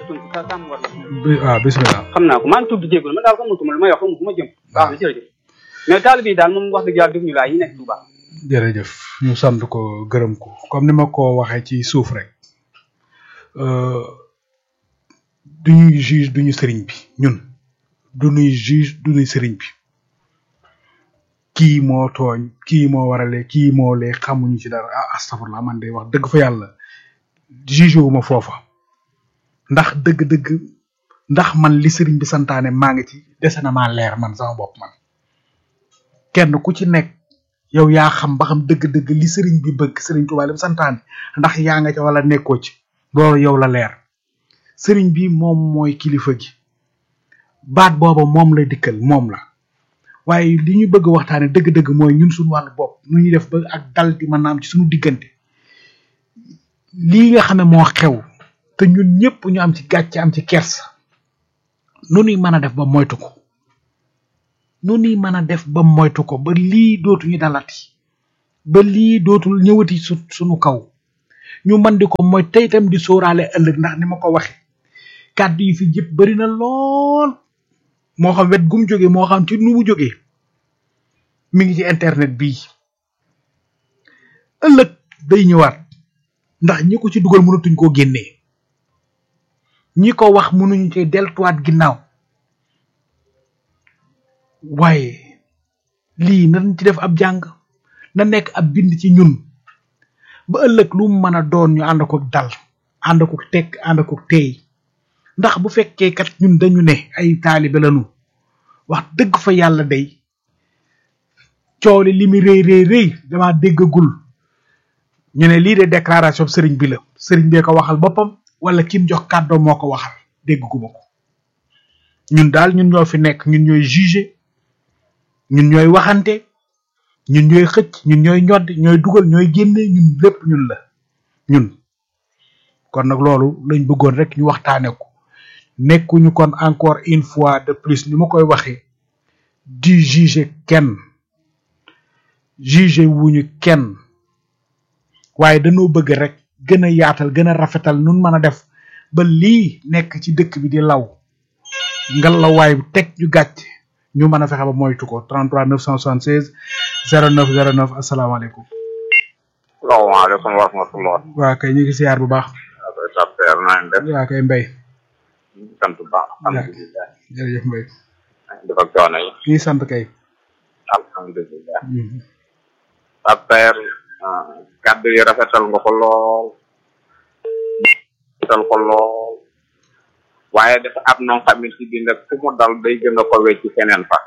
tënk sa sàmm war na bi waaw bisimilah. xam naa ko maa ngi tudd jégalu man daal xamatuma lu may wax xamu fu ma jëm baax na jërëjëf mais taalibe yi daal moom wax dëgg yàlla def ñu laa yi nekk Touba jërëjëf ñu sant ko gërëm ko comme ni ma ko waxee ci suuf rek euh, duñuy juge duñu sëriñ bi ñun duñuy juge duñuy sëriñ bi kii moo tooñ kii moo warale kii moo lee xamuñu ci dara ah astafurlah man de wax dëgg fa yàlla juge wu ma foofa ndax dëgg-dëgg ndax man li sëriñ bi santaane maa ngi ci dese na maa leer man sama bopp man kenn ku ci nekk yow yaa xam ba xam dëgg-dëgg li sëriñ bi bëgg sëriñ Tuubaa li mu santaane ndax yaa nga ca wala nekkoo ci loolu yow la leer sëriñ bi moom mooy kilifa gi baat booba moom la dikkal moom la waaye li ñu bëgg waxtaane dëgg-dëgg mooy ñun suñu wàllu bopp nu ñuy def ba ak dal di mën a am ci suñu diggante lii nga xam ne moo xew te ñun ñëpp ñu am ci gàcce am ci kersa nu ñuy mën a def ba moytu ko nu ñuy mën a def ba moytu ko ba lii dootuñu dalati ba lii dootul ñëwati su suñu kaw ñu mën di ko mooy tey itam di sóoraale ëllëg ndax ni ma ko waxe kàddu yi fi jëpp bari na lool moo xam wet gum jóge moo xam ci nu mu jógee mi ngi ci internet bii ëllëg day ñëwaat ndax ñi ko ci dugal mënatuñ koo génnee ñi ko wax mënuñu ci deltuwaat ginnaaw waaye lii nañ ci def ab jàng na nekk ab bind ci ñun ba ëllëg lu mu mën a doon ñu ànd ko dal ànd ko tekk ànd ko teey ndax bu fekkee kat ñun dañu ne ay taalibe lañu wax dëgg fa yàlla day coow li li mu rëy rëy rëy dama déggagul ñu ne lii de déclaration sëriñ bi la sëriñ bee ko waxal boppam wala kim jox kàddoo moo ko waxal dégguma ko ñun daal ñun ñoo fi nekk ñun ñooy juger ñun ñooy waxante ñun ñooy xëcc ñun ñooy ñoddi ñooy dugal ñooy génne ñun lépp ñun la ñun kon nag loolu lañ bëggoon rek ñu waxtaane ko nekkuñu kon encore une fois de plus ni ma koy waxee di juger kenn juger wuñu kenn waaye dañoo bëgg rek gën a yaatal gën a rafetal nun mën a def ba lii nekk ci dëkk bi di law ngalawaay teg ñu gàcc ñu mën a fexe ba moytu ko 33 976 09 09 asalaamaaleykum. salaamaaleykum wa rahmatulah. waa kay ñu ngi siyaar bu baax. waaw kay Tapper naa leen def. waa kay mbay. ñu ngi sant bu baax. alhamdulilah. jërëjëf mbay. dafa coono yi. kii sant kay. alhamdulilah. Tapper kàddu yi rafetal nga ko lool. rafetal ko lool. waaye dafa am noo xamante bi nag fu mu dal day gën a ko wecc feneen fa.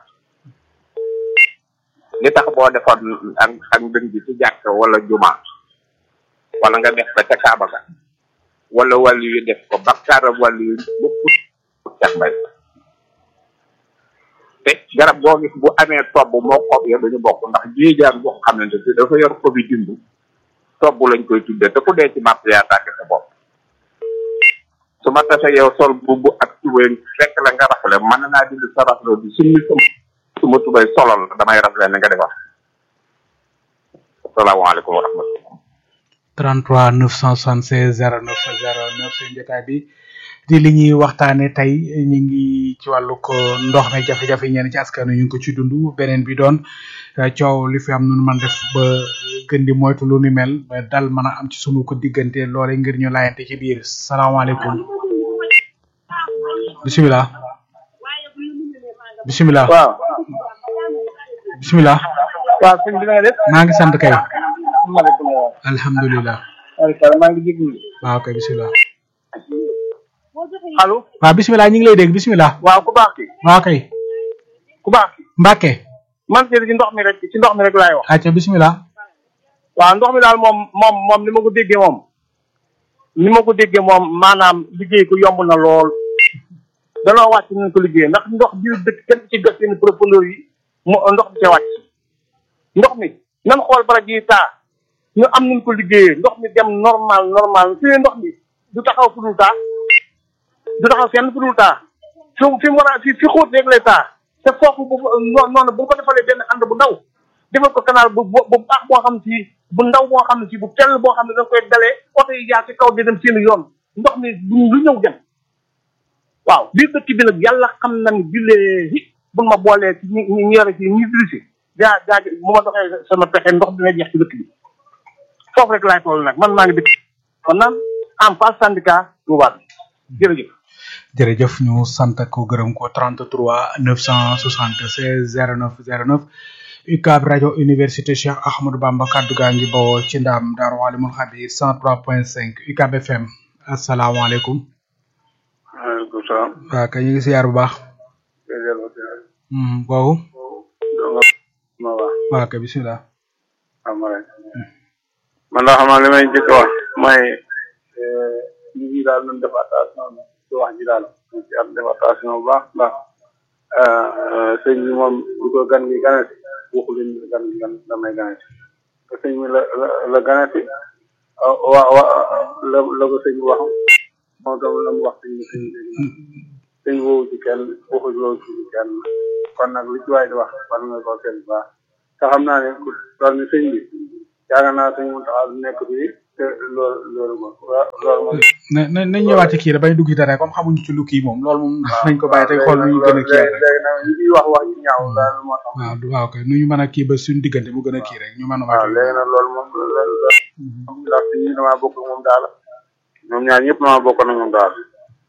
li tax boo defoon ak ak ndëng bi ci jàkk wala juma wala nga def ko ca Kaaba ga wala wàllu yu def ko bakkaaram wàllu yu bokkut cax mbay te garab boo gis bu amee tobb moo xob ya dañu bokk ndax jéejaan boo xamante ne dafa yor xob yi dimb tobb lañ koy tuddee te ku dee ci màtt yaa tàgg sa bopp su ma tase yow sol bubu ak tubéy fekk la nga rafle mën naa dindi sa rafle bi summi sama suma tubéy solol la damay rafle ni nga defar asalaamaaleykum wa rahmatullah 33 976 09 09 seen jotaay bi di li ñuy waxtaane tey ñu ngi ci wàllu ko ndox mi jafe-jafe ñenn ci askan wi ñu ngi ko ci dund beneen bi doon coow li fi am nu man def ba gën di moytu lu ni mel ba dal mën a am ci sunu ko diggante loole ngir ñu laayante ci biir salaamaaleykum bisimilah bisimilah waaw bisimilah waaw sëñ bi na nga def maa ngi sant kay maaleykum salaam alhamdulilah waaleykum maa ngi jéglu waaw kay bisimilah allo waaw bisimilah ñu ngi lay dégg bisimilah waaw ku baax ki waaw kay ku baax ki Mbacke man ci ci ndox mi rek ci ndox mi rek laay wax acca bisimilah waaw ndox mi daal moom moom moom ni ma ko déggee moom ni ma ko déggee moom maanaam liggéey ko yomb na lool danoo wàcc nañ ko liggéey ndax ndox biir dëkk kenn ci gas seen profondeur yi mu ndox bi see wàcc ndox mi nan xool bara ji taa ñu am nañ ko liggéeyee ndox mi dem normal normal fi ne ndox mi du taxaw fu dul taa du taxaw fenn fu dul taa fi fi mu war a fi fi xóot rek lay taa te foofu bu noonu bu ko defalee benn ànd bu ndaw defal ko canal bu bu baax boo xam ci bu ndaw boo xam ne ci bu tell boo xam ne da koy dalee oto yi jaar ci kaw di dem seen yoon ndox mi lu ñëw dem waaw biir dëkk bi nag yàlla xam na ni billahi bu ma boolee ci ñi ñi yore ci ñi dirisi gaa gaa bu ma doxee sama pexe ndox dina jeex ci dëkk bi foofu rek laay toll nag man maa ngi dëkk kon naan en face syndicat Touba bi jërëjëf jërëjëf ñu sant ko gërëm ko 33 976 09 09 UCAB rajo université Cheikh Ahmadou Bamba kaddu gaa ngi bawoo ci ndam Daaru Alimul Xabir 103.5 UCAB FM asalaamaaleykum. waaleykum salaam. waaw kay ñu ngi siyaar bu baax. boobu. ma wax waaw kay bisimilah. am rek man daa xam naa li may njëkk a wax mooy nit ñi daal nañ def attention ci wax ji daal nañ ci am def attention bu baax ndax sëñ bi moom bu ko gan gi ganati waxu leen gan gi gan damay ganati te sëñ bi la la la ganati wa wa la la ko sëñ bi wax moom tam la mu wax sëñ bi sëñ bi sëñ woowu ci kenn waxu loolu ci kenn kon nag lu ci waay di wax war nga ko kenn baax te xam naa ne ku toll ni sëñ bi yaakaar naa sëñ Mountakha du nekk fii te loolu loolu moom loolu moom na na nañ ñëwaat ci kii rek bañ dugg ci dara comme xamuñu ci lu kii moom loolu moom nañ ko bàyyi tey xool nu ñu gën a kii rek. léegi nag ñu ciy wax wax ci ñaaw daal moo tax waaw du waaw kay nu ñu mën a kii ba suñu diggante mu gën a kii rek ñu mën a. waaw léegi nag loolu moom loolu la ndax si ñi damaa bokk ak moom daal ñoom ñaar ñëpp damaa bokk na moom daal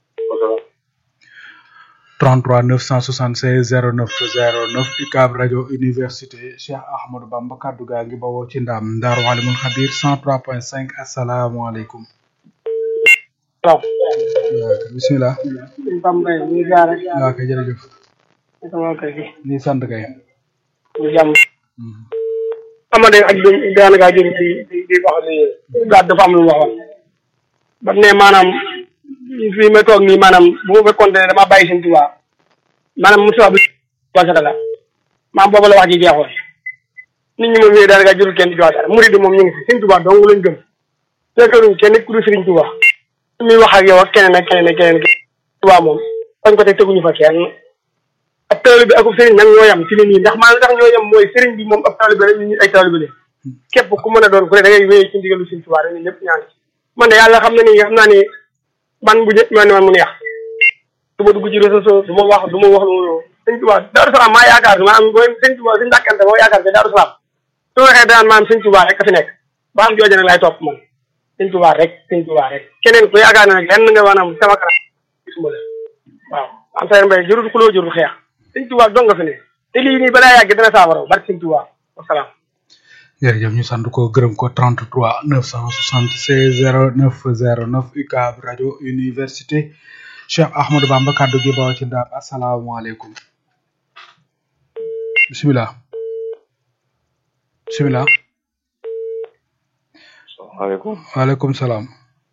33 976 09 09 UCAB rajo université Cheikh Ahmadou Bamba kaddu gaa ngi bawoo ci ndam Daaru Alimul Xabir 103.5 asalaamaaleykum. waaw bisimilah. suñ Pam Mbaye ñu ngi jaar rek waaw kay jërëjëf. sama kër gi ñu sant kay. ñu jàmm amade ak di daanaka jëm di di di wax ni gaat dafa am lu mu waxoon ba ne maanaam fii ma toog nii maanaam bu ma fekkoon ne damaa bàyyi seen tubaab maanaam musuwa bi wasaka la maam boobu la wax ji jeexoon nit ñi moom yooyu daanaka jurul kenn di jox dara murid moom ñu ngi fi seen tubaab dong lañ gëm fekkaluñ kenn ku dul sëriñ tubaab muy wax ak yow ak keneen ak keneen ak keneen tubaab moom fañ ko teg teguñu fa kenn ab taalibe bi ak sëriñ nag ñoo yam ci li nii ndax maanaam tax ñoo yam mooy sëriñ bi moom ab taalibe rek ñu ay taalibe la képp ku mën a doon ku ne da ngay wéy ci ndigalu sëriñ tubaab rek ñun ñëpp ñaan ci man de yàlla xam na ni xam naa ni man bu jë man man mu neex du ma dugg ci réseau sociaux du ma wax du ma wax lu sëñ Tuubaa Daaru Salaam maa yaakaar bi maanaam booy sëñ Tuubaa suñu dàkkante moo yaakaar bi Daaru Salaam su waxee daan maanaam sëñ Tuubaa rek a fi nekk ba am jooju nag laay topp man sëñ Tuubaa rek sëñ Tuubaa rek keneen ku yaakaar ne nag lenn nga maanaam sama kanam gisuma la waaw am say mbay jërul xuloo jërul xeex sëñ Tuubaa dong nga fi ne te lii nii balaa yàgg dana saafara barke sëñ Tuubaa wasalaam jërëjëf ñu sant ko gërëm ko 33 976 09 09 UCAB rajo université Cheikh Ahmadou Bamba kaddu gi bawoo ci ndaam asalaamaaleykum bisimilah bisimilah salaamaaleykum waaleykum salaam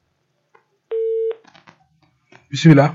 bisimilah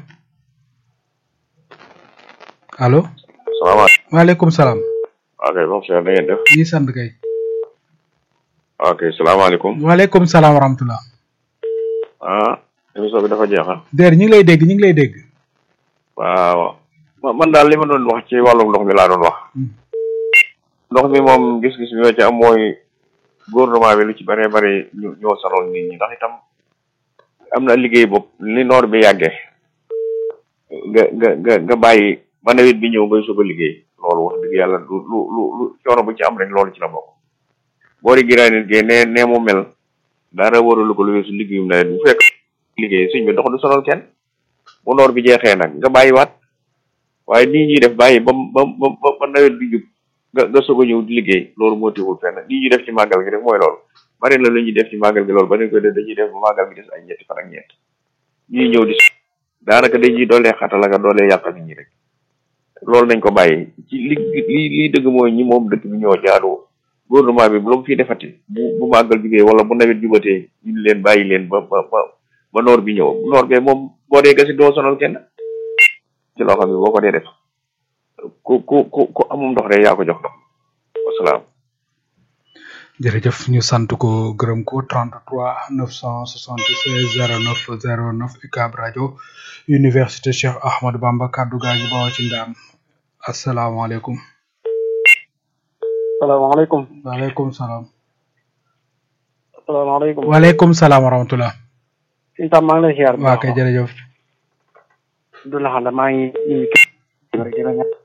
allo salaamaaleykum waaleykum salaam ok bon cher na ngeen def ñi sant kay ok salaamaaleykum waaleykum salaam wa rahmatulah ah émission bi dafa jeexal déer ñu ngi lay dégg ñu ngi lay dégg waaw ma- man daal li ma doon wax ci wàllum ndox mi laa doon wax ndox mi moom gis-gis bi ma ci am mooy gouvernement bi lu ci bëree bëri ñu ñoo sonal nit ñi ndax itam am na liggéey bopp li noor bi yàggee nga nga nga nga bàyyi ba nawet bi ñëw ngay soog a liggéey loolu wax dëgg yàlla lu lu lu lu coono bu ci am rek loolu ci la bokk boori giraay nit gee nee nee mu mel dara waralu ko lu weesu liggéeyum nawet bu fekk liggéey suñ bi ndox du sonal kenn bu noor bi jeexee nag nga bàyyiwaat waaye nii ñuy def bàyyi ba ba ba ba nawet bi jub nga nga soog a ñëw di liggéey loolu moo tiwul fenn nii ñuy def ci màggal gi rek mooy loolu bari na lu ñuy def ci màggal gi loolu ba dañ koy def dañuy def ba màggal gi des ay ñetti fan ak ñeent ñuy ñëw di daanaka dañuy doolee xatal ak doolee yàqal nit ñi rek loolu nañ ko bàyyi ci li li li dëgg mooy ñi moom dëkk bi ñoo jaadu gouvernement bi bu la fi defati bu bu màggal jugee wala bu nawet jubatee ñu leen bàyyi leen ba ba ba ba noor bi ñëw noor bee moom boo dee gasi doo sonal kenn ci loo xam ne boo ko dee def ku ku ku ku amum ndox rek yaa ko jox ndox wasalaam jërëjëf ñu sant ko gërëm ko 33 976 09 09 UCAB rajo université Cheikh Ahmadou Bamba kaddu gaa ngi bawoo ci ndaam asalaamaaleykum salaamaaleykum waaleykum salaam salaamaaleykum waaleykum salaam wa rahmatulah suñu tam maa ngi lay ziar waa kay jërëjëf du la xam maa ngi nuyu képp rek di la ñaan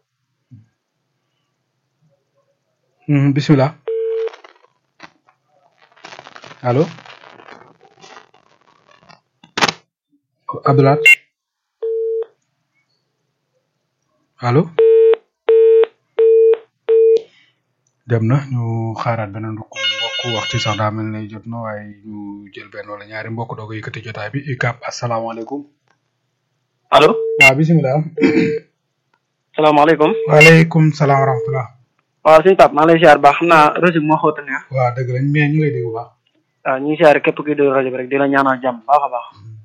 Mhm, bismillah allo Abdoulaye allo dem na ñu xaaraat beneen mbokk mbokk waxtu sax daa mel ne jot na waaye ñu jël benn wala ñaari mbokk doog a yëkkati jotaay bi UCAB asalaamaaleykum allo waaw bismillah salaamaaleykum waaleykum salaam wa rahmatullah waaw suñu pap maa ngi lay siyaar baax xam naa réseau bi moo xóota neex waaw dëgg lañ mais ñu ngi lay dégg bu baax waaw ñu ngi siyaare képp kuy déglu rajo bi rek di la ñaanal jàmm baax a baax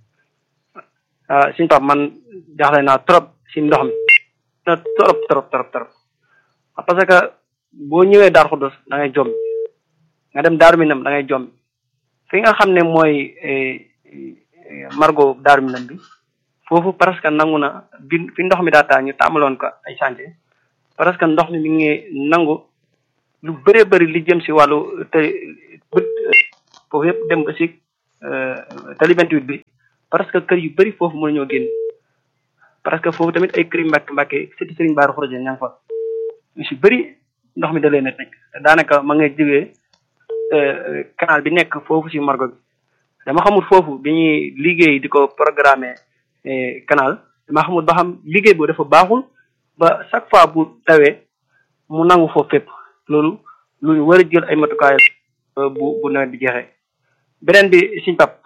ah suñu pap man jaaxle naa trop si ndox mi na trop trop trop trop parce que boo ñëwee Darou Khoudoss da ngay jommi nga dem Darou Minam da ngay jommi fi nga xam ne mooy margo Darou Minam bi foofu presque nangu na bi fi ndox mi daa taa ñu tàmbaloon ko ay chantier parce que ndox mi mi ngi nangu lu bëree bëri li jëm si wàllu te bët foofu yëpp dem ba si tali 28 bi parce que kër yu bëri foofu mën ñoo génn parce que foofu tamit ay kër yu mbàkk mbàkke sëti sëriñ baaru xoroje ña nga fa ñu si bëri ndox mi da leen a tëj te daanaka ma ngay jógee canal bi nekk foofu si margo bi dama xamul foofu bi ñuy liggéey di ko programmer canal dama xamul ba xam liggéey boobu dafa baaxul ba chaque fois bu tawee mu nangu foofu fépp loolu lu ñu war a jël ay matukaay bu bu nawet bi jeexee beneen bi siñ pap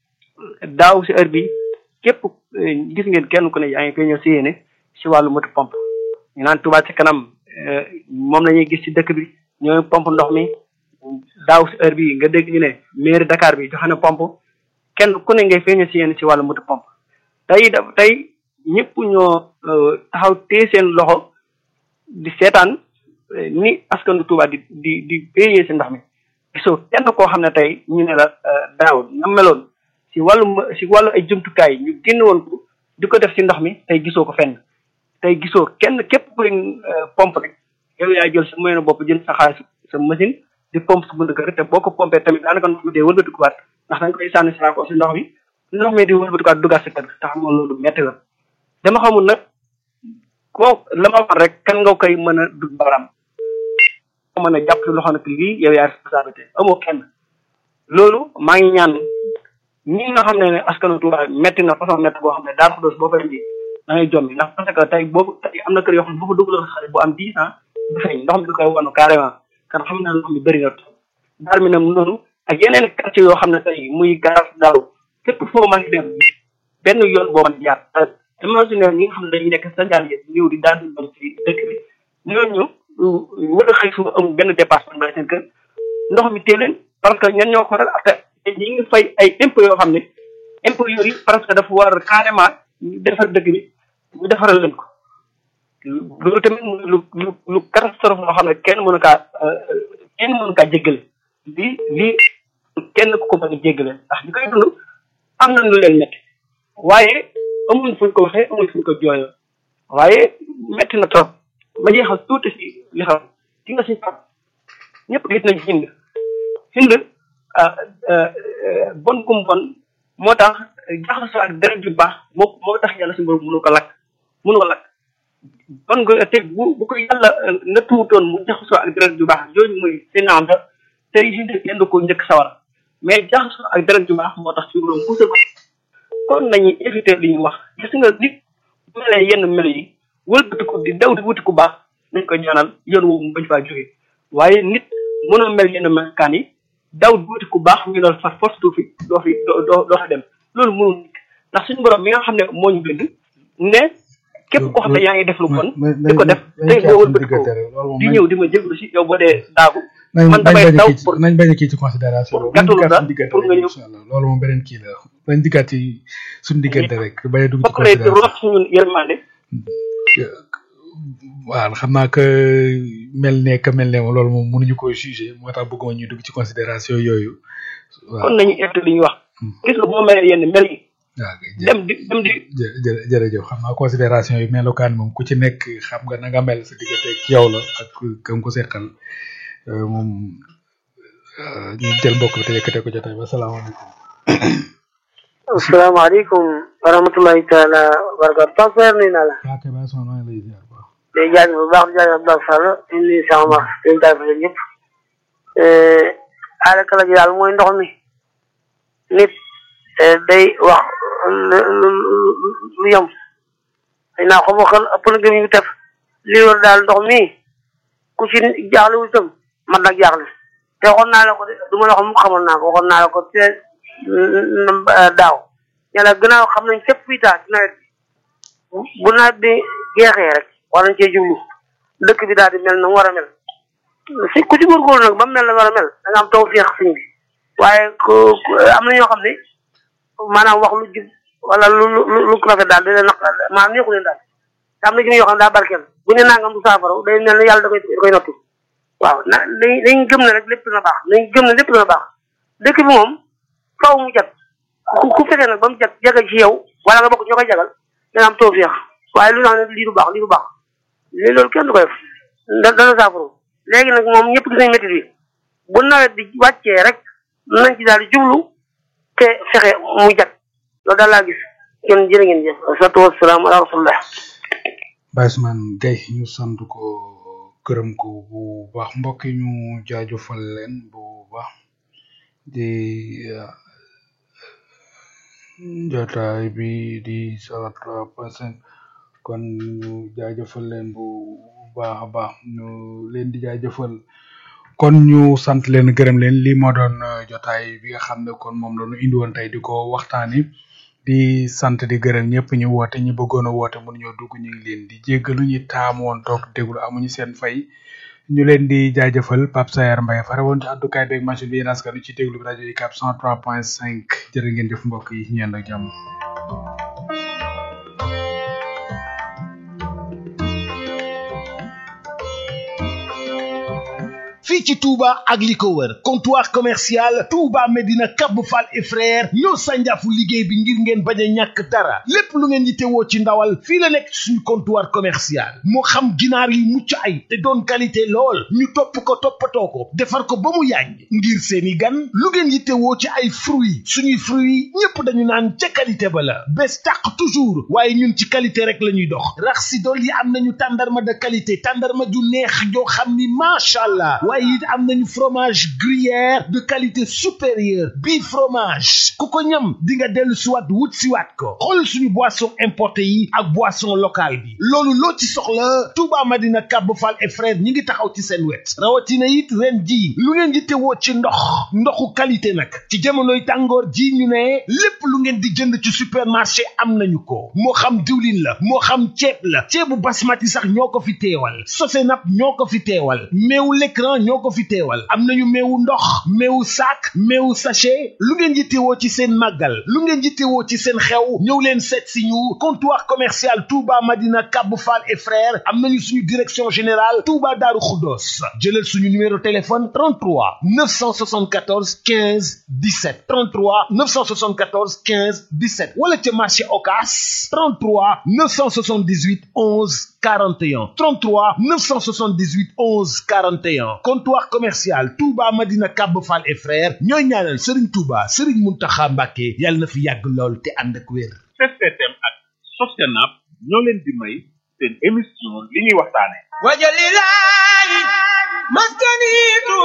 daaw si heure bi képp gis ngeen kenn ku ne yaa ngi koy ñëw si yéene si wàllu moto pompe ñu naan Touba ci kanam moom la ñuy gis si dëkk bi ñooy pompe ndox mi daaw si heure bi nga dégg ñu ne mairie Dakar bi joxe na pompe kenn ku ne ngay feeñoo si yéene si wàllu moto pompe tey da tey ñëpp ñoo taxaw téye seen loxo di seetaan ni askanu Touba di di di payé si ndox mi gisoo kenn koo xam ne tey ñu ne la daaw na meloon si wàllu si wàllu ay jumtukaay ñu génn woon ko di ko def si ndox mi tey gisoo ko fenn tey gisoo kenn képp kuy pompe rek yow yaa jël sa moyen bopp jënd sa xaalis sa machine di pompe sa buntu kër te boo ko pompé tamit daanaka ndox mi dee wëlbatikuwaat ndax dañ koy sànni saako si ndox mi ndox mi di wëlbatikuwaat duggaat sa kër te xam nga loolu métti la dama xamul nag koo la ma wax rek kan nga koy mën a dugg baram ko mën a jàpp si loxo nag lii yow yaa responsabilité amoo kenn loolu maa ngi ñaan ñi nga xam ne ne askanu Touba métti na façon métti boo xam ne Darou Khoudoss boo fay indi da ngay jombi ndax parce que tey boobu tey am na kër yoo xam ne boo fa dugaloon xale bu am dix ans du feeñ ndox mi du koy wanu carrément kan xam ne ndox mi bëri na daar mi nam noonu ak yeneen quartier yoo xam ne tey muy garage daaw képp foo mën dem benn yoon boo mën jaar imagine ñi nga xam ne dañuy nekk sa njaan yi ñëw di daal di ci dëkk bi ñooñu war a xëy suba amul benn dépassement ba seen kër ndox mi tee leen parce que ñan ñoo ko waral après ñi ngi fay ay impôts yoo xam ne impôts yooyu parce que dafa war carrément ñu defar dëkk bi ñu defaral leen ko loolu tamit lu lu lu catastrophe loo xam ne kenn mënu kaa kenn mënu kaa jéggale lii lii kenn ku ko mën a jéggale ndax ñu koy dund am nañ lu leen métti waaye amuñ fuñ ko waxee amuñ fuñ ko jooyoo waaye métti na trop ma jeexal tuuti si li xam ci nga si pap ñëpp gis nañ hind hind bon gum bon moo tax jaxasoo ak deret ju baax moo moo tax yàlla si borom mënu ko lakk mënu ko lakk bon nga te bu bu ko yàlla na tuutoon mu jaxasoo ak deret ju baax jooju muy sénanda tey hind kenn du ko njëkk sawara mais jaxasoo ak deret ju baax moo tax si borom musal ko kon nañuy éviter li ñu wax gis nga nit bu melee yenn melo yi wëlbati ko di daw di wuti ku baax nañ ko ñaanal yoon woowu mu bañ faa jógee waaye nit mënoo mel yenn melokaan yi daw di wuti ku baax ñu doon far force doo fi doo fi doo doo doo fa dem loolu mënul nit ndax suñu borom mi nga xam ne moo ñu bind ne képp koo xam ne yaa ngi def lu bon di ko def tey boo wëlbati ko di ñëw di ma jéglu si yow boo dee daagu man damay daw pour nañ bañ a kii ci considération pour gàttalu la pour nga ñëw incha allah loolu moom beneen kii la nañ dikkaat ci suñu diggante rek bañ a dugg ci bokk rek considération root suñu yërmande waaw xam naa que mel ne que mel ne moom loolu moom mënuñu ko juger moo tax bëgguma ñuy dugg ci considération yooyu waaw kon nañu éviter li ñu wax gis nga bu ma melee yenn mel yi waaw kay jë dem di dem di jë- jë- jërëjëf xam naa considération yi melokaan moom ku ci nekk xam nga na nga mel sa diggante ak yow la ak kam ko seqal euh, moom euh, ñu jël mbokk bi te yëkkatee ko jotaay ba salaamaaleykum asalaamaaleykum wa rahmatulahi taala wa barakatu Pape Seer nuyu naa la waa kay baa soxna maa ngi lay ziar baax day jaajëf bu baax di jaajëf Abdoulaye Sall di nuyu sama ma dañ daal fa ñëpp aada kala ji daal mooy ndox mi nit day wax lu lu lu yem xëy naa xamoo xel ëpp na gëm ñu tef li wër daal ndox mi ku ci jaaxle wu itam man nag jaaxle te waxoon naa la ko de du ma la wax mu xamoon naa ko waxoon naa la ko te daaw yàlla gannaaw xam nañ fépp fii taa ci nawet bi bu nawet bi jeexee rek war nañ cee jublu dëkk bi daal di mel na mu war a mel si ku ci góorgóorlu nag ba mu mel na war a mel da nga am taw féex siñ bi waaye ku am na ñoo xam ne maanaam wax lu jub wala lu lu lu rafet daal di leen naq maanaam neexu leen daal te am na ci yoo xam ne daa barkeel bu ne nangam du saafara day mel ne yàlla da koy da koy nottu waaw na dañ dañ gëm ne rek lépp dina baax dañ gëm ne lépp dina baax dëkk bi moom faw mu jag ku ku fekkee nag ba mu jag jagal ci yow wala nga bokk ñoo koy jagal dana am taw féex waaye lu tax ne lii du baax lii du baax lii loolu kenn du ko def da dana saafara léegi nag moom ñëpp gis nañ métti bi bu nawet bi wàccee rek nañ ci daal di jublu te fexe mu jag loolu daal laa gis kenn jërë ngeen jëf asalaatu wasalaam ala rasulillah Baye Ousmane Gueye ñu sant ko gërëm ko bu baax mbokk yi ñu jaajëfal leen bu baax di jotaay bi di salat pasen kon ñu jaajëfal leen bu baax a baax ñu leen di jaajëfal kon ñu sant leen gërëm leen lii moo doon jotaay bi nga xam ne kon moom la ñu indi woon tey di ko waxtaani di sant di gërëm ñëpp ñu woote ñi bëggoon a woote mënuñoo dugg ñu ngi leen di jéggalu ñi taamu woon toog déglu amuñu seen fay ñu leen di jaajëfal Pape Sayar Mbaye fare woon ci àddukaay beeg machine bi yéen askan ci déglu bi rajo UCAB 103.5 jërë ngeen jëf mbokk yi ñu yend ak jàmm fii ci Touba ak li ko wër comptoir commercial Touba Medina Cap Fall et frère ñoo sànjaafu liggéey bi ngir ngeen bañ a ñàkk dara lépp lu ngeen yittewoo ci ndawal fii la nekk suñu comptoir commercial moo xam ginaar yi mucc ay te doon qualité lool ñu topp ko toppatoo ko defar ko ba mu yàññ ngir seeni gan lu ngeen yittewoo ci ay fruits suñuy fruits ñépp dañu naan ca qualité ba la bés tàq toujours waaye ñun ci qualité rek la ñuy dox rax si dool yi am nañu tàndarma de qualité tàndarma ju neex joo xam ni macha allah waaye it am nañu fromage gruyère de qualité supérieure bii fromage ku ko ñam di nga dellu siwaat wut siwaat ko xool suñu boisson importé yi ak boisson locale bi loolu loo ci soxla Touba Madina Cap Fall et frère ñi ngi taxaw ci seen wet rawatina it ren ji lu ngeen di tewoo ci ndox ndoxu qualité nag ci jamonoy tàngoor ji ñu ne lépp lu ngeen di jënd ci supermarché am nañu ko moo xam diwlin la moo xam ceeb la ceebu basmati sax ñoo ko fi teewal sosenap ñoo ko fi teewal meewu l'écran ñoo ko fi teewal am nañu meewu ndox meewu sac meewu sachet lu ngeen yittewoo ci seen màggal lu ngeen yittewoo ci seen xew ñëw leen seet si ñu comptoir commercial Touba Madina Cap Fall et frères am nañu suñu direction générale Touba Darou Khoudoss jëlal suñu numéro téléphone 33 974 15 17 33 974 15 17 wala ca marché Ocass 33 978 11 41 33 978 11 41 comptoir commercial Touba Madina Cap Fall et frères ñooy ñaanal Serigne Touba Serigne Mountakha Mbacké yàlla na fi yàgg lool te ànd ak wér. STM ak Sostenab ñoo leen di may seen émission li ñuy waxtaane wajalilahi maskani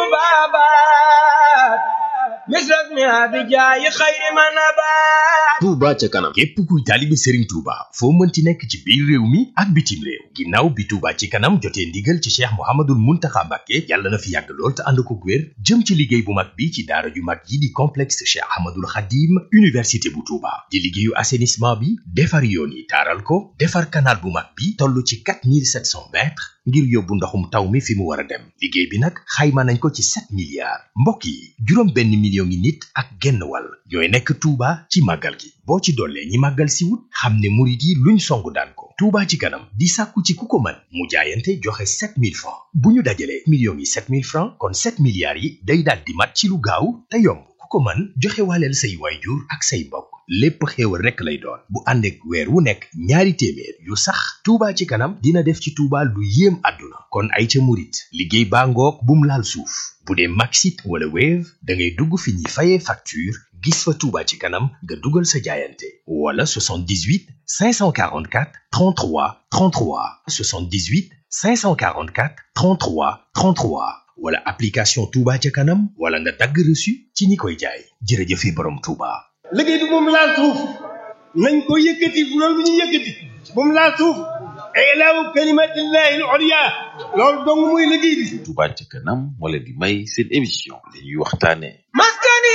tubabat misrak mi abijayi xayri manabat Touba ca kanam képp kuy taalibe Serigne Touba foo mënti nekk ci biir réew mi ak bitim réew ginnaaw bi Touba ci kanam jotee ndigal ci Cheikh Mouhamadoul Mountakha Mbacké yàlla na fi yàgg lool te ànd ko wér jëm ci liggéey bu mag bi ci daara ju mag yi di complexe Cheikh Ahmadoul Khadim université bu Touba di liggéeyu assainissement bi defar yoon yi taaral ko defar canal bu mag bi toll ci 4700 mètres ngir yóbbu ndoxum taw mi fi mu war a dem liggéey bi nag xayma nañ ko ci 7 milliards mbokk yi juróom benn million ngi nit ak genn wàll ñooy nekk Touba ci màggal gi boo ci dollee ñi màggal si wut xam ne murit yi luñ songu daan ko Touba ci kanam di sàkku ci ku ko mën mu jaayante joxe 7000 francs bu ñu dajalee millions yi 7000 francs kon 7 milliards yi day daal di mat ci lu gaaw te yomb ku ko mën joxe waaleel say waajur ak say mbokk lépp xéewal rekk lay doon bu ànd ak weer wu nekk ñaari téeméer yu sax Touba ci kanam dina def ci Touba lu yéem àdduna kon ay ca murit liggéey baa ngoog bum laal suuf bu dee Maxit wala Wave da ngay dugg fi ñuy fayee facture gis fa Touba ci kanam nga dugal sa jaayante wala 78 544 33 33 78 544 33 33 wala application Touba ca kanam wala nga dagg reçu ci ñi koy jaay jërëjëfe borom Touba. liggéey bi moom laal suuf nañ ko yëkkati bu loolu bu ñu yëkkati moom laal suuf ilaahu kalimatillahi al-ulya loolu dong muy liggéey bi Touba ca kanam moo leen di may seen émission li ñuy waxtaane maskani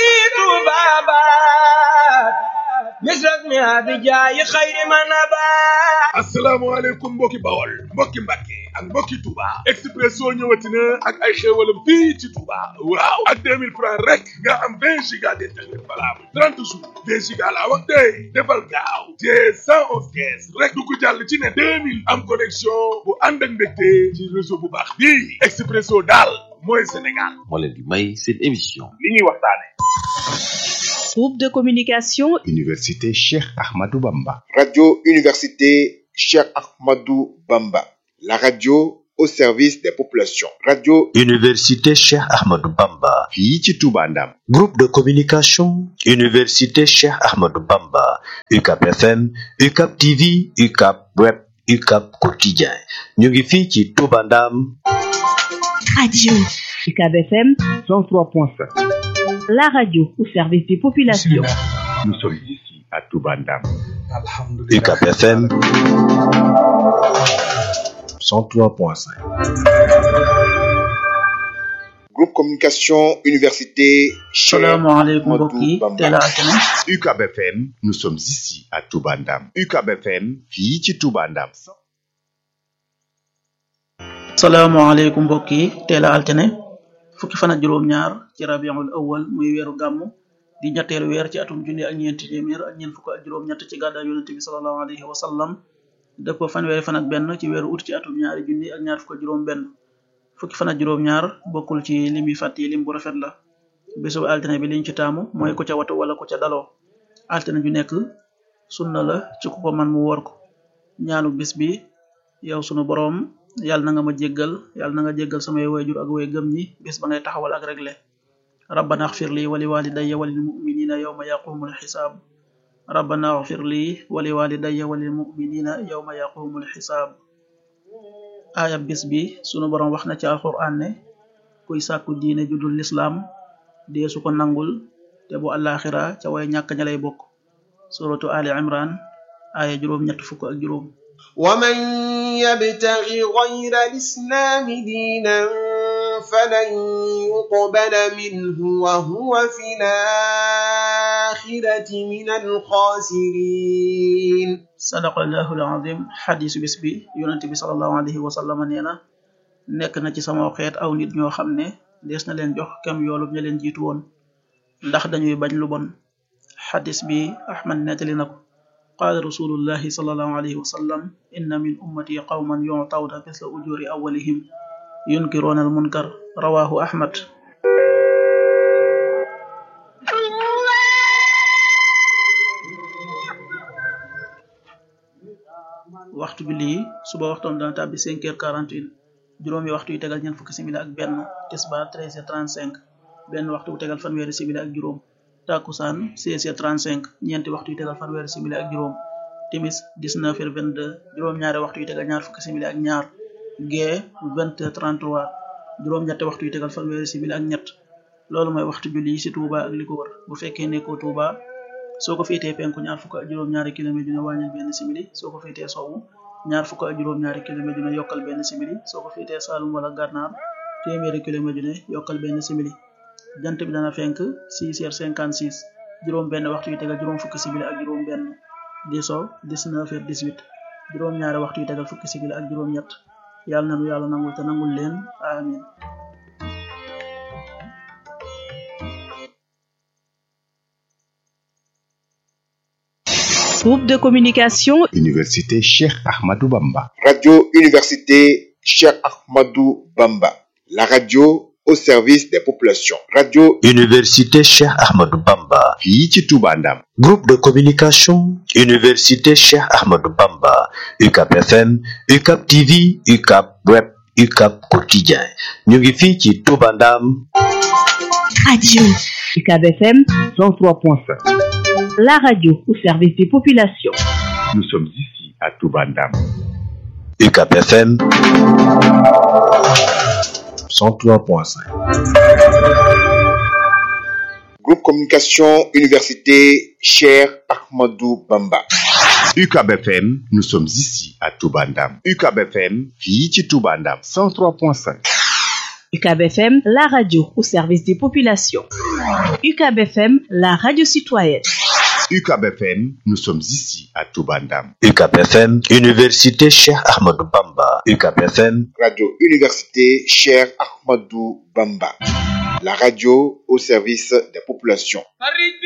tubabat misras mi abijaayi xayri manabat asalaamaaleykum mbokki bawol mbokki mbàkke ak mbokki Touba Expresso ñëwati na ak ay xéewalam fii ci Touba waaw ak 2000 francs rek nga am 20 giga d'internet valable 30 jours 20 giga laa wax tey defal gaaw te 111 kees rek du ko jàll ci ne 2000 am connexion bu ànd ak mbégte ci réseau bu baax bii Expresso daal mooy Sénégal moo leen di may seen émission li ñuy waxtaane Groupe de communication Université Cheikh Ahmadou Bamba. Radio Université Cheikh Ahmadou Bamba. La radio au service des populations. Radio Université Cheikh Ahmadou Bamba. fii ci Touba Ndam. Groupe de communication Université Cheikh Ahmadou Bamba. UCAP FM, UCAP TV, UCAP Web, UCAP Quotidien. ñu ngi fii ci Touba Ndam. Radio UCAB FM 103.5. la radio au service des populations. Nous sommes ici à Touba Ndam. UCAP FM 103.5. Groupe Communication Université Cheikh salaamaaleykum mbokk yi teel a altine UCAB FM nous sommes ici à Touba Ndam. UCAB FM fii ci Touba Ndam. salaamaaleykum mbokk yi teel a altine fukki fan ak juróom-ñaar ci rabiul awal muy weeru gàmmu di ñetteelu weer ci atum junni ak ñeenti téeméer ak ñeent fukk ak juróom-ñett ci gàddaay yonent bi sallallahu alayhi wa sallam dëppoo fanweeri fan ak benn ci weeru ut ci atum ñaari junni ak ñaar fukk ak juróom-benn fukki fan ak juróom-ñaar bokkul ci lim yi fàtt yi lim bu rafet la bésu altine bi liñ ci taamu mooy ku ca watu wala ku ca daloo altine ju nekk sunna la ci ku ko man mu woor ko ñaanu bis bi yow sunu boroom yàlla na nga ma jéggal yàlla na nga jéggal samay wayjur ak way gëm ñi bis ba ngay taxawal ak regle rabbana axfir li wali walidayya walil muminina yawma yaqumul xisaab rabbana axfir li wali walidayya walil muminina yawma yaqumul xisaab aaya bis bi sunu boroom wax na ci alquran ne kuy sàkku diine judul lislaam dee su ko nangul te bu àllaaxira ca way ñàkk ña lay bokk suratu ali imran aaya juróom ñett fukk ak juróom ومن يبتغ غير الإسلام دينا فلن يقبل منه وهو في الآخرة من الخاسرين صدق الله العظيم حديث bis bi yonent bi sallallahu alayhi wa sallam nee na nekk na ci sama xeet aw nit ñoo xam ne des na leen jox kem yoolub ña leen jiitu woon ndax dañuy bañ lu bon xadis bi Ahmad nettali na ko قال رسول الله صلى الله عليه وسلم إن من أمتي قوما يعطون مثل أجور أولهم ينكرون المنكر رواه أحمد waxtu bi lii suba waxtoom dana tàbbi 5 heures 41 juróomi waxtu yu tegal ñeent fukki simili ak benn tisbaar 13 heures 35 benn waxtu bu tegal fanweeri simili ak juróom takusaan 16h35 ñeenti waxtu yu tegal fanweeri simili ak juróom timis 19h22 juróom-ñaari waxtu yu tegal ñaar fukki simili ak ñaar gee 20h33 juróom-ñetti waxtu yu tegal fanweeri simili ak ñett loolu mooy waxtu julli ci Touba ak li ko wër bu fekkee nekkoo Touba soo ko féetee penku ñaar fukk ak juróom-ñaari kilomètre dina wàññil benn simili soo ko féetee sowwu ñaar fukk ak juróom-ñaari kilomètre dina yokkal benn simili soo ko féetee Saalum wala Gànnaar téeméeri kilomètre dina yokkal benn simili jant bi dana fenk 6 heures 56 juróom benn waxtu yu tegal juróom fukki simili ak juróom benn di so 19 heures 18 juróom ñaari waxtu yu tegal fukki simili ak juróom ñett yàlla na nu yàlla nangul te nangul leen amin Groupe de communication Université Cheikh Ahmadou Bamba. Radio Université Cheikh Ahmadou Bamba. La radio au service des populations. Radio Université Cheikh Ahmadou Bamba. fii ci Touba Ndam. Groupe de communication Université Cheikh Ahmadou Bamba. UCAP FM, UCAP TV, UCAP Web, UCAP Quotidien. ñu ngi fii ci Touba Ndam. Radio UCAB FM 103.5. La radio au service des populations. Nous sommes ici à Toubandam. UCAB FM 103.5. Groupe Communication Université Cher Ahmadou Bamba. UCAB FM, nous sommes ici à Toubandam. UCAB FM, fii ci Toubandam 103.5. UCAB FM, la radio au service des populations. UCAB FM, la radio citoyenne. UCAB FM, nous sommes ici à Toubandam. UCAB FM, Université Cheikh Ahmadou Bamba. UCAB FM, Radio Université Cher Ahmadou Bamba. La radio au service des populations.